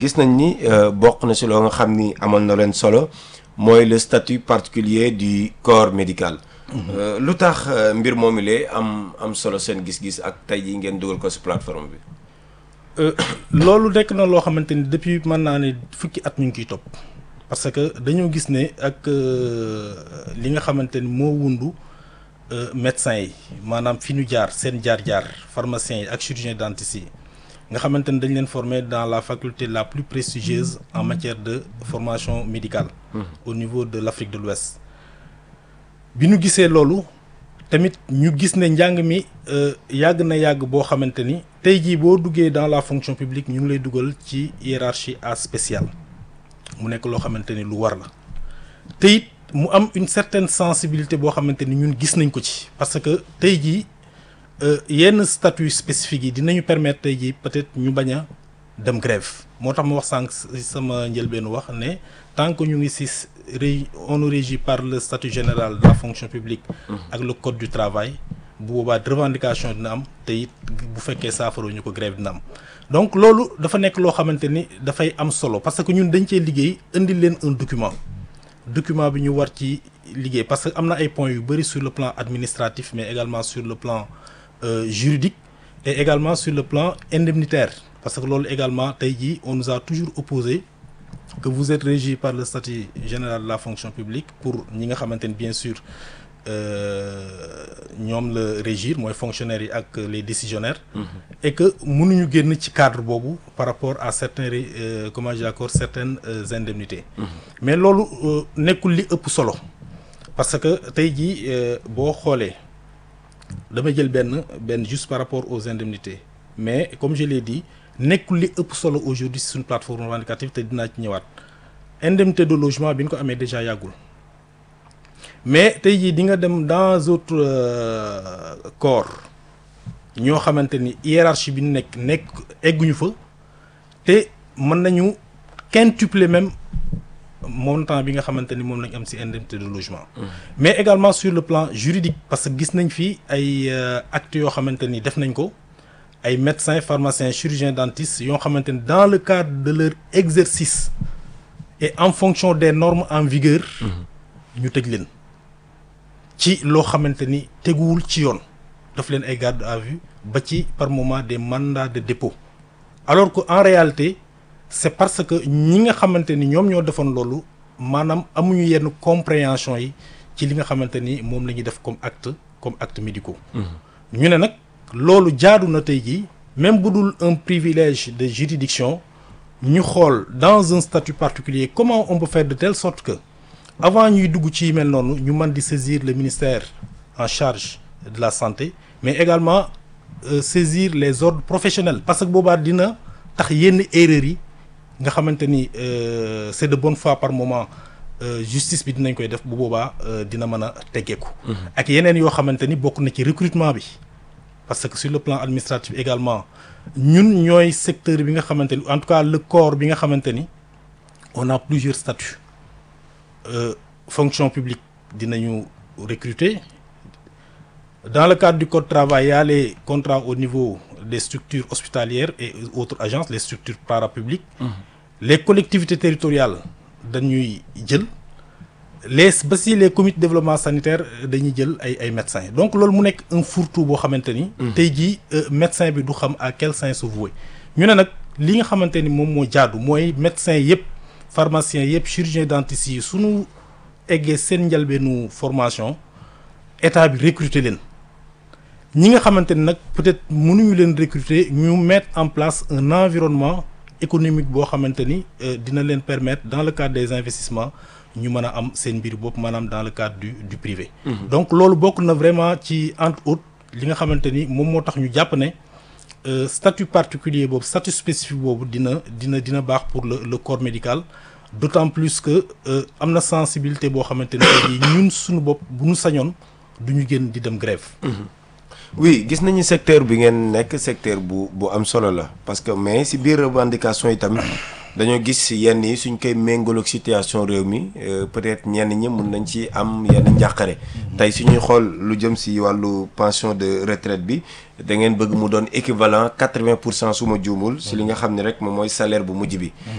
gis nañ ni bokk na si loo nga xam ni amal na leen solo mooy le statut particulier du corps médical. lu tax mbir moomu lee am am solo seen gis-gis ak tey jii ngeen dugal ko si plateforme bi. loolu nekk na loo xamante ni depuis mën naa ne fukki at ñu ngi ciy topp parce que dañoo gis ne ak li nga xamante ni moo wundu médecins yi maanaam fi ñu jaar seen jaar-jaar pharmaciens yi ak chirurgiens dentistes yi nga xamante ni dañ leen former dans la faculté la plus prestigieuse en matière de formation médicale. au niveau de l'Afrique de l'Ouest bi ñu gisee loolu. tamit ñu gis ne njàng mi yàgg na yàgg boo xamante ni tey jii boo duggee dans la fonction publique ñu ngi lay dugal ci hiérarchie A spéciale mu nekk loo xamante ni lu war la te it mu am une certaine sensibilité boo xamante ni ñun gis nañ ko ci parce que tey jii yenn statut spécifique yi dinañu permettre tey jii peut-être ñu bañ a dem grève moo tax ma wax sànq sama njëlbeenu wax ne tant que ñu ngi ci ré on est régi par le statut général de la fonction publique ak le code du travail bu boobaa revendication dina am te it bu fekkee saafara ñu ko grève dina am donc loolu dafa nekk loo xamante ni dafay am solo parce que ñun dañ cee liggéey indi leen un document document bi ñu war ci liggéey parce que am na ay points yu bëri sur le plan administratif mais également sur le plan euh, juridique et également sur le plan indemnitaire parce que loolu également tey jii on nous a toujours opposé que vous êtes régi par le statut général de la fonction publique pour ñi nga xamante ni bien sûr ñoom la régir mooy fonctionnaires yi ak les décisionnaires et que mënuñu génn ci cadre boobu par rapport à certains euh, comment j'accorde certaines euh, indemnités mais loolu nekkul li ëpp solo parce que tey jii boo xoolee dama jël benn benn juste par rapport aux indemnités mais comme je l'ai dit nekkul li ëpp solo aujourd'hui si suñu plateforme revendicative te dinaa ci ñëwaat indemnité de logement bi ñu ko amee déjà yàggul mais tey jii di nga dem dans autres euh, corps ñoo xamante ni hiérarchie bi nekk nekk egguñu fa te mën nañu quintupler même montant bi nga xamante ni moom lañ am ci indemnité de logement. Mmh. mais également sur le plan juridique parce que gis nañ fi ay actes yoo xamante ni def nañ ko. ay médecins pharmaciens chirurgiens dentistes yoo xamante ni dans le cadre de leur exercice et en fonction des normes en vigueur ñu tëj leen ci loo xamante ni teguwul ci yoon daf leen ay garde à vue ba ci par moment des mandats de dépôt alors que en réalité c'est parce que ñi nga xamante ni ñoom ñoo defoon loolu maanaam amuñu yenn compréhension yi ci li nga xamante ni moom la ñuy def comme acte comme acte médicaux ñu ne nag loolu jaadu na tey jii même bu dul un privilège de juridiction ñu xool dans un statut particulier comment on peut faire de telle sorte que avant ñuy dugg ci mel noonu ñu mën di saisir le ministère en charge de la santé mais également euh, saisir les ordres professionnels parce que boobaa dina tax yenn erreurs yi nga xamante ni euh, c'est de bonne foi par moment euh, justice bi dinañ koy def bu boobaa dina mën a teggeeku ak yeneen yoo xamante ni bokk na ci recrutement bi parce que sur le plan administratif également ñun ñooy secteur bi nga xamante ni en tout cas le corps bi nga xamante ni on a plusieurs statuts euh, fonction publique dinañu recruter dans le cadre du code travail il y a les contrats au niveau des structures hospitalières et autres agences les structures parapubliques mmh. les collectivités territoriales dañuy jël les ba si les comités de développement sanitaire dañuy jël ay ay médecins donc loolu mu nekk un fourre-tout boo xamante ni. tey jii médecin bi du xam à quel sein se vouer. ñu ne nag li nga xamante ni moom moo jaadu mooy médecins yëpp pharmaciens yëpp chirurgiens dentistes yi suñu eggee seen njëlbeenu formation état bi recruter leen ñi nga xamante ni nag peut-être mënuñu leen recruter ñu mettre en place un environnement économique boo xamante ni dina leen permettre dans le cadre des investissements. ñu mën a am seen mbir bopp maanaam dans le cadre du du privé. Mmh. donc loolu bokk na vraiment ci entre autres li nga xamante ni moom moo tax ñu jàpp ne statut particulier boobu statut spécifique boobu dina dina dina baax pour le le corps médical d'autant plus que am na sensibilité boo xamante ne ñun suñu bopp bu ñu sañoon du ñu génn di dem grève. Mmh. oui gis nañu secteur bi ngeen nekk secteur bu bu am solo la parce que mais ci biir revendication yi tamit. dañoo gis yenn yi suñ koy méngaloog situation réew mi peut-être ñenn ñi mun nañ ci am yenn njàqare tey suñuy xool lu jëm si wàllu pension de retraite bi da ngeen bëgg mu doon équivalent quatre-vingt pour cent su ma juumul si li nga xam ne rek moom mooy salaire bu mujj bi